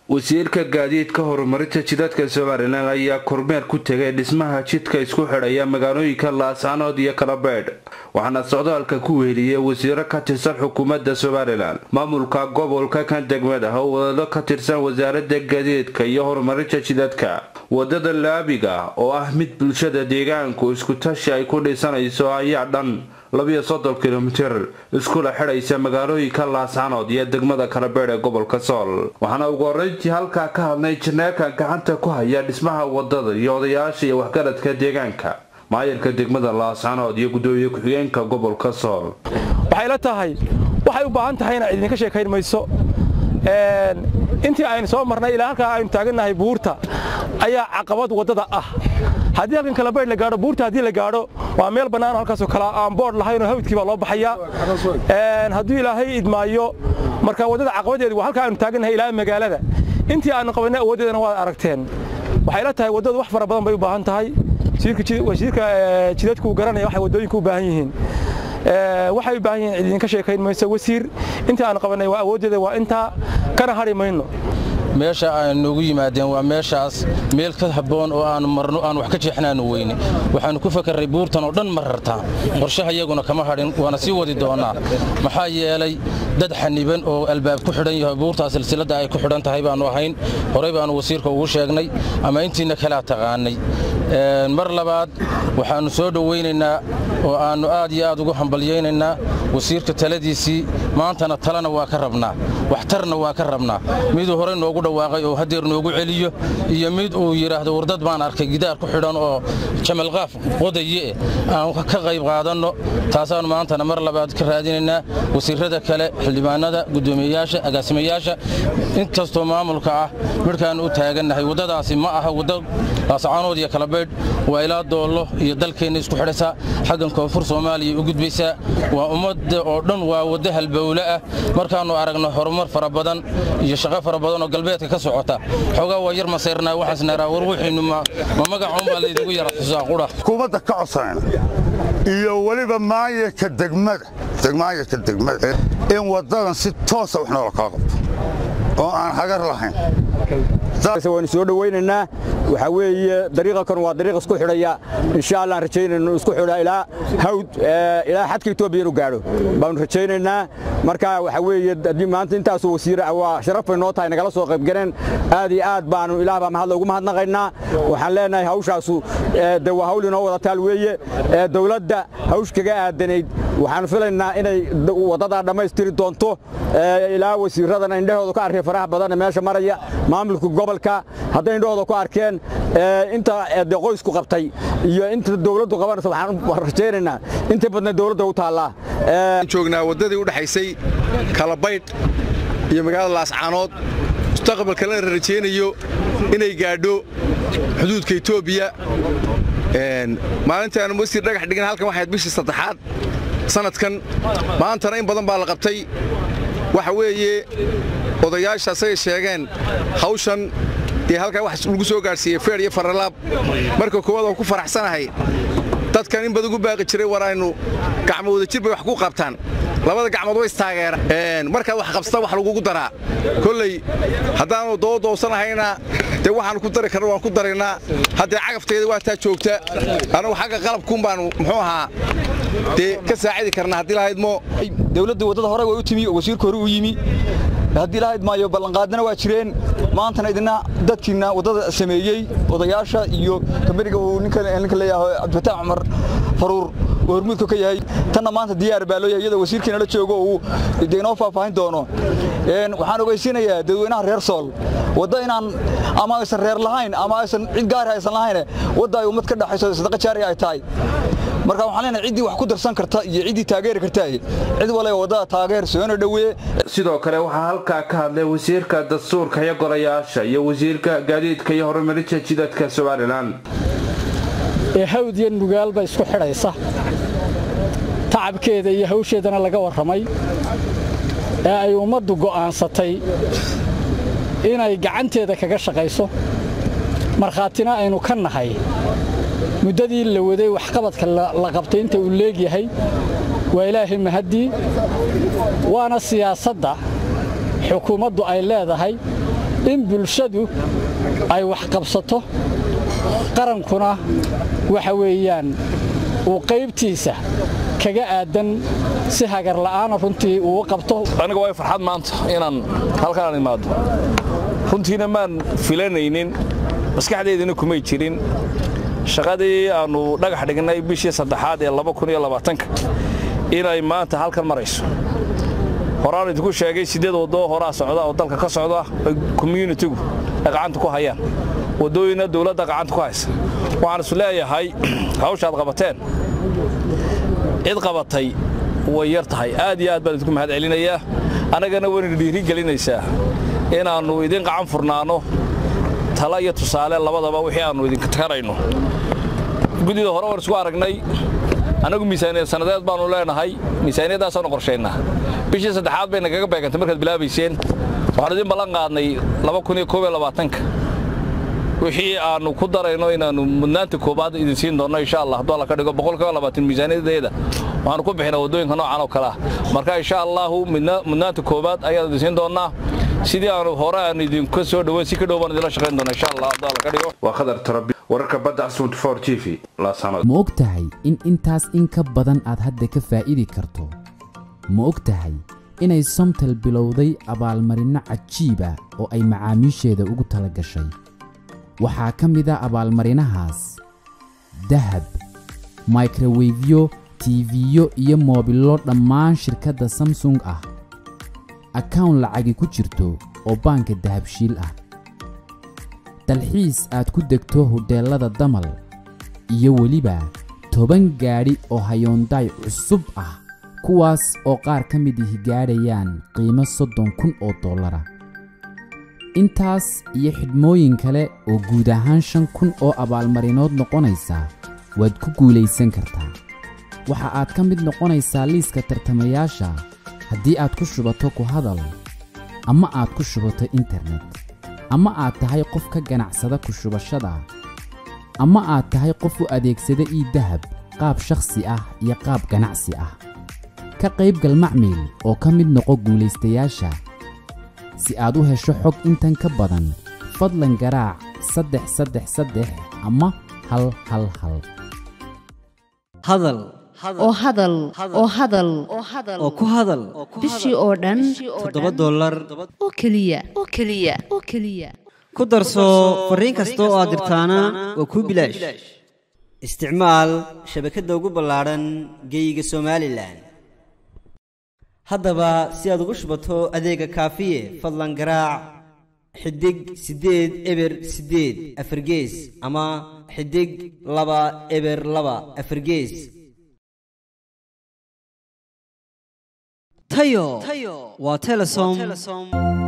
wasiirka gaadiidka horumarinta jidadka somalilan ayaa kormeer ku tegay dhismaha jidka isku xidhaya magaalooyinka laascaanood iyo kalabeydh waxaana socdaalka ku weheliyey wasiiro ka tirsan xukuumadda somalilan maamulka gobolka kan degmada oo wadado ka tirsan wasaarada gaadiidka iyo horumarinta jidadka wadada laabiga oo ah mid bulshada deegaanku iskutashi ay ku dhisanayso ayaa dhan labiyo soddon kilomitir iskula xidhaysa magaalooyinka laascaanood iyo degmada kalabeydh ee gobolka sool waxaana ugu horeyntii halkaa ka hadlay janeekan gacanta ku haya dhismaha wadada iyo odayaasha iyo waxgaradka deegaanka maayarka degmada laascaanood iyo gudoomiye ku-xigeenka gobolka sool waxay la tahay waxay u baahan tahayna idinka sheekayn mayso intii aynu soo marnay ilaa halkaa aynu taagannahay buurta ayaa caqabad waddada ah haddii halkan kalabaydh la gaadho buurta haddii la gaadho waa meel bannaanoo halkaasoo kale aan boodh lahaynoo hawdkii baa loo baxayaa hadduu ilaahay idmaayo marka waddada caqabadeedu waa halkaa aynu taagannahay ilaa magaalada intii aanu qabanay awooddeedana waad aragteen waxay la tahay waddadu wax fara badan bay u baahan tahay wasiirka jidadku garanaya waxay waddooyinku u baahan yihiin waxay u baahan yihiin idinka sheekayn mayso wasiir intii aanu qabannay waa awooddeeda waa intaa kana hadhi mayno meesha ay noogu yimaadeen waa meeshaas meel ka habboon oo aanu marno aan wax ka jeexnaanu weyne waxaannu ku fakarray buurtan oo dhan marartaa qorshaha iyaguna kama hadhin waana sii wadi doonnaa maxaa yeelay dad xaniban oo albaab ku xidhan yahay buurtaa silsiladda ay ku xidhan tahay baannu ahayn horey baannu wasiirka ugu sheegnay ama intiinna kalaa taqaannay mar labaad waxaannu soo dhowaynaynaa oo aannu aad iyo aad ugu hambalyaynaynaa wasiirka taladiisii maantana talena waa ka rabnaa waxtarna waa ka rabnaa miduu horey noogu dhawaaqay oo haddeer noogu celiyo iyo mid uu yidhaahdo wardad baan arkay gidaar ku xidhan oo jamalqaaf qodaye aan ka qayb qaadanno taasaannu maantana mar labaad ka raadinaynaa wasiirrada kale xildhibaanada guddoomiyeyaasha agaasimayaasha inkastoo maamulka ah midhkaannu u taagannahay waddadaasi ma aha waddo laascaanood iyo kalabaydh waa ilaa doollo iyo dalkeenna isku xidhaysaa xaggan koonfur soomaaliya u gudbaysaa waa ummadda oo dhan waa waddo halbowle ah markaannu aragno horumar fara badan iyo shaqo fara badan oo galbeedka ka socota xoogaa waa yar masayrnaa waxaasnaraa war wixiinnu ma magacuunbaa laydinku yara xusaa qudha xukuumadda ka codsanayna iyo weliba maayarka degmada maayarka degmada in waddadan si toosa wax noola kala qabto oo aan hagar lahayn waynu soo dhowaynaynaa waxaa weeye dariiqakan waa dariiq isku xidhaya insha allah aan rajaynayno isku xidha ilaa hawd ilaa xadka etoobiya inuu gaadho baanu rajaynaynaa marka waxaa weeye haddii maanta intaasoo wasiira waa sharaf bay noo tahay nagala soo qaybgaleen aad iyo aad baanu ilaah baa mahad loogu mahadnaqaynaa waxaan leenahay hawshaasu de waa hawl inoo wada taal weeye dowladda hawsh kaga aadanayd waxaan filaynaa inay waddadaa dhammaystiri doonto ilaa wasiiradana indhahooda ka arkay faraha badan meesha maraya maamulka gobolka hadday indhahooda ku arkeen inta de qoysku qabtay iyo inta dowladdu qabanaysa waxaan rajaynaynaa inta badna dowladda u taallaa joognaa waddadii u dhexaysay kalabaydh iyo magaalada laascaanood mustaqbalkana la rajaynayo inay gaadho xuduudka etoobiya maalintii aanu wasiir dhagax dhigin halkan waxayd bishii saddexaad sanadkan maantana in badan baa la qabtay waxa weeye odayaasha asagay sheegeen hawshan dee halkaa wax lagu soo gaadhsiiyey feer iyo faralaab marka koowaad oo ku faraxsanahay dadkan in badan ugu baaqi jiray war aynu gacmo wadajir bay wax ku qabtaan labada gacmood way istaageeraan markaad wax qabsata wax lagugu daraa kolley haddaanu doodoosanahayna dee waxaanu ku dari karna waan ku daraynaa haddee cagafteeda waa taa joogta annagu xagga qalabkuun baanu muxuu ahaa dee ka saacidi karnaa haddii lahaydmo dowladda waddada hore way u timi oo wasiirka hore u yimi haddii lahayd maayo ballanqaadina waa jireen maantana idina dadkiina waddada sameeyey odayaasha iyo kameriga uu ninka leeyahay cabdifataax cumar faruur oo hormuudka ka yahay tanna maanta diyaar baa loo yahay iyadoo wasiirkiina la joogo uu de inoo faahfaahin doono waxaan ogeysiinayaa dadweynaha reer sool wadda inaan ama aysan reer lahayn ama aysan cid gaari aysan lahayn wadda ay ummad ka dhaxayso sadaqa jaari ay tahay marka waxaan leenahay ciddii wax ku darsan karta iyo ciddii taageeri kartaa cid waliba waddada taageer soona dhoweeye sidoo kale waxaa halkaa ka hadlay wasiirka dastuurka iyo golayaasha iyo wasiirka gaadiidka iyo horumarinta jidadka somalilan ee hawd iyo nugaalba isku xidhaysa tacabkeeda iyo hawsheedana laga warramay ee ay ummaddu go'aansatay inay gacanteeda kaga shaqayso markhaatina aynu ka nahay muddadii la waday waxqabadka la qabtay inta uu leegyahay waa ilaahay mahaddii waana siyaasadda xukuumaddu ay leedahay in bulshadu ay wax qabsato qarankuna waxa weeyaan uu qaybtiisa kaga aadan si hagar la'aana runtii uu qabto aniga waa farxad maanta inaan halkaan imaado runtiina maan filanaynin maskaxdeydina kumay jirin shaqadii aannu dhagax dhignay bishii saddexaad ee inay maanta halkan marayso horaan idinku sheegay siddeed waddo horaa socda oo dalka ka socda communitigu ay gacanta ku hayaan waddooyinna dawladda gacanta ku haysa waxaan isu leeyahay hawshaad qabateen cid qabatay way yar tahay aad iyo aad baan idinku mahad celinayaa annagana wayna dhiiri gelinaysaa inaannu idin qacan furnaanno tala iyo tusaale labadaba wixii aannu idinka takarayno guddida hore waan isku aragnay annagu miisaaniyad sannadeed baannu leenahay miisaaniyaddaasanu qorshaynaa bishii saddexaad bay nagaga beegantay markaad bilaabayseen waxaanu idin ballan qaadnay wixii aannu ku darayno inaannu mudnaanta koobaad idin siin doonno insha allah hadduu alla ka dhigo miisaaniyadeeda waxaanu ku bixinaa waddooyinka noocan oo kale ah marka insha allahu mudnaanta koobaad ayaan idin siin doonnaa sidii aanu hore aan idinka soo dhoweyn si ka dhow baan idinla shaqayn doona insha allah hadduu alla ka dhigo waa khadar tarabi wararka badda asmud for t v laasanood ma og tahay in intaas in ka badan aad hadda ka faa'iidi karto ma og tahay inay somtal bilowday abaalmarinno cajiiba oo ay macaamiisheeda ugu tala gashay waxaa ka mid a abaalmarinahaas dahab microwefyo tiifiyo iyo moobillo dhammaan shirkadda samsung ah akawn lacagi ku jirto oo baanka dahabshiil ah dalxiis aad ku degto hodheellada damal iyo weliba toban gaadhi oo hayoondaay cusub ah kuwaas oo qaar ka mid ihi gaadhayaan qiimo soddon kun oo dollara intaas iyo xidhmooyin kale oo guud ahaan shan kun oo abaalmarinood noqonaysa waad ku guulaysan kartaa waxa aad ka mid noqonaysaa liiska tartamayaasha haddii aad ku shubato ku hadal ama aad ku shubato internet ama aad tahay qof ka ganacsada ku shubashada ama aad tahay qof u adeegsada ii dahab qaab shakhsi ah iyo qaab ganacsi ah ka qaybgal macmiil oo ka mid noqo guulaystayaasha si aad u hesho xog intan ka badan fadlan garaac saddex saddex saddex ama hal hal hal hadal oo hadal oo hadal oo ku hadal bishii oo dhan toddoba dollar oo keliya oo keliya oo keliya ku darso fariin kasta oo aad dirtaana waa kuu bilaash isticmaal shabakadda ugu ballaadhan geeyiga somalilan haddaba si aad ugu shubato adeega kaafiye fadlan garaac xidig siddeed eber siddeed afargees ama xidig laba eber laba afargees tayo waa telesom